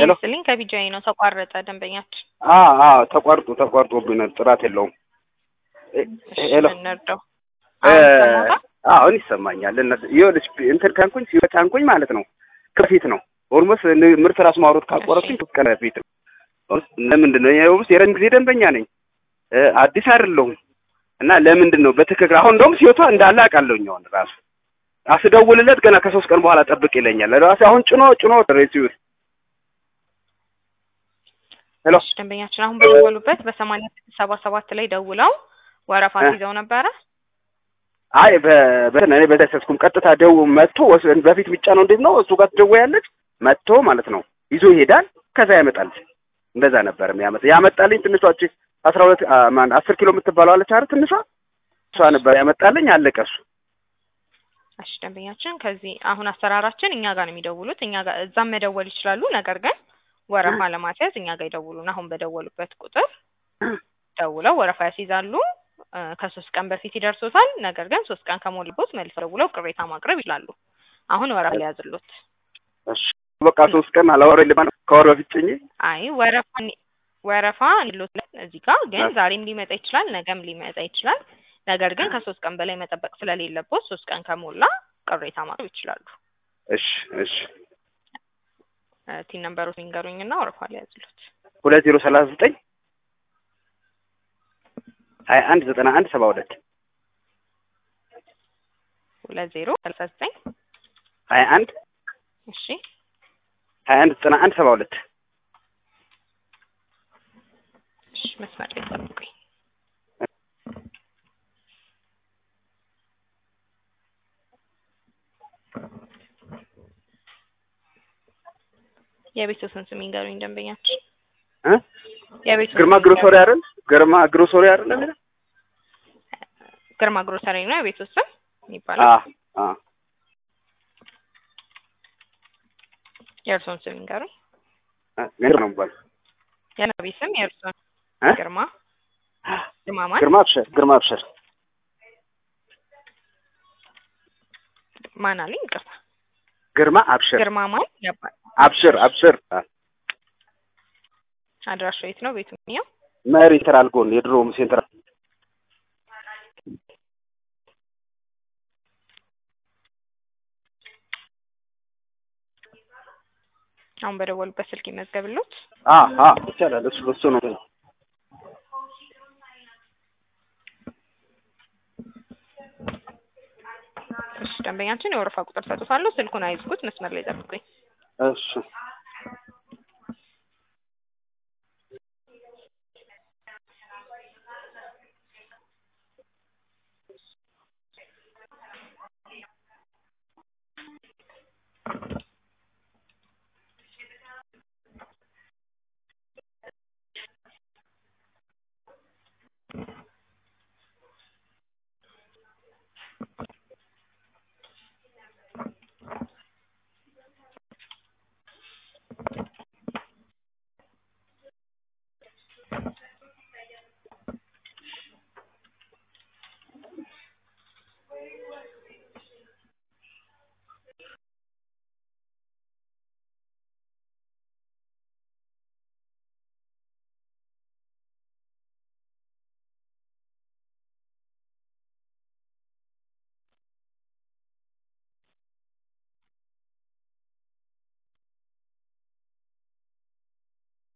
ሄሎ። ይስጥልኝ ከቢጃይ ነው ተቋረጠ ደንበኛችን አ አ ተቋርጦ ተቋርጦብኝ ነው ጥራት የለውም። እ- እሺ ሄሎ እንርዳው እ፣ አሁን ይሰማዎታል አሁን ይሰማኛል። እነሱ ይኸውልሽ እንትን ካንኩኝ ሲወጣንኩኝ ማለት ነው ከፊት ነው ኦልሞስት ምርት ራሱ ማውረድ ካቆረጥኩኝ ሶስት ቀን በፊት ነው። ለምንድን ነው ይኸውልሽ የረጅም ጊዜ ደንበኛ ነኝ እ፣ አዲስ አይደለሁም እና ለምንድን ነው በትክክል አሁን እንደውም ሲወጣ እንዳለ አውቃለሁኝ አሁን ራሱ አስደውልለት ገና ከሶስት ቀን በኋላ ጠብቅ ይለኛል። ራሱ አሁን ጭኖ ጭኖ ሬሲዩት ሄሎ እሺ ደንበኛችን አሁን በደወሉበት በሰማንያ ስድስት ሰባ ሰባት ላይ ደውለው ወረፋ እ። ይዘው ነበረ አይ በ- በ- እኔ በተሰስኩም ቀጥታ ደው መጥቶ ወስ- በፊት ብቻ ነው እንዴት ነው እሱ ጋር ትደውያለች መጥቶ ማለት ነው ይዞ ይሄዳል ከዛ ያመጣል እንደዛ ነበር የሚያመጣ ያመጣልኝ ትንሿ እቺ አስራ ሁለት አ፣ ማን አስር ኪሎ የምትባለው አለች አይደል ትንሿ እሷ ነበር ያመጣልኝ አለቀ እሱ እሺ ደንበኛችን ከዚህ አሁን አሰራራችን እኛ ጋር ነው የሚደውሉት እኛ ጋር እዛም መደወል ይችላሉ ነገር ግን ወረፋ ለማስያዝ እኛ ጋር ይደውሉን አሁን በደወሉበት ቁጥር ደውለው ወረፋ ያስይዛሉ እ፣ ከሶስት ቀን በፊት ይደርሶታል ነገር ግን ሶስት ቀን ከሞልቦት መልሰው ደውለው ቅሬታ ማቅረብ ይችላሉ አሁን ወረፋ ሊያዝሉት እሺ በቃ ሶስት ቀን አላወራኝ ልባ ከወር በፊት ጭኜ አይ ወረፋ ወረፋ ሊሉት እዚህ ጋር ግን ዛሬም ሊመጣ ይችላል ነገም ሊመጣ ይችላል ነገር ግን ከሶስት ቀን በላይ መጠበቅ ስለሌለቦት ሶስት ቀን ከሞላ ቅሬታ ማቅረብ ይችላሉ እሺ እሺ እ፣ ቲን ነምበሮት ይንገሩኝና ወረፋ ሊያዝሉት ሁለት ዜሮ ሰላሳ ዘጠኝ ሀያ አንድ ዘጠና አንድ ሰባ ሁለት ሁለት ዜሮ ሰላሳ ዘጠኝ ሀያ አንድ እሺ ሀያ አንድ ዘጠና አንድ ሰባ ሁለት እሺ መስመር ላይ ጠብቁኝ የቤተሰብን ስም ይንገሩኝ ደንበኛችን እ የቤተሰብ ግርማ ግሮሶሪ አይደል ግርማ ግሮሶሪ አይደል የሚለው ግርማ ግሮሰሪ ነው የቤተሰብ ስም የሚባለው አ አ የእርሶን ስም ይንገሩኝ ግርማ ነው የሚባለው የነቢ ስም የእርሶን እ ግርማ ግርማ ማን ግርማ አብሸር ግርማ አብሸር ማን አለኝ ይቅርታ ግርማ አብሸር ግርማ ማን ያባል አብሽር አብሽር አ፣ አድራሻው የት ነው ቤቱ የሚያው መሪ ሴንትራል ጎን የድሮ ሴንትራል አሁን በደወሉበት ስልክ ይመዝገብሎት አ አ ይቻላል እሱ እሱ ነው እሺ ደንበኛችን የወረፋ ቁጥር ሰጥቶታለሁ ስልኩን አይዝጉት መስመር ላይ ጠብቁኝ እሺ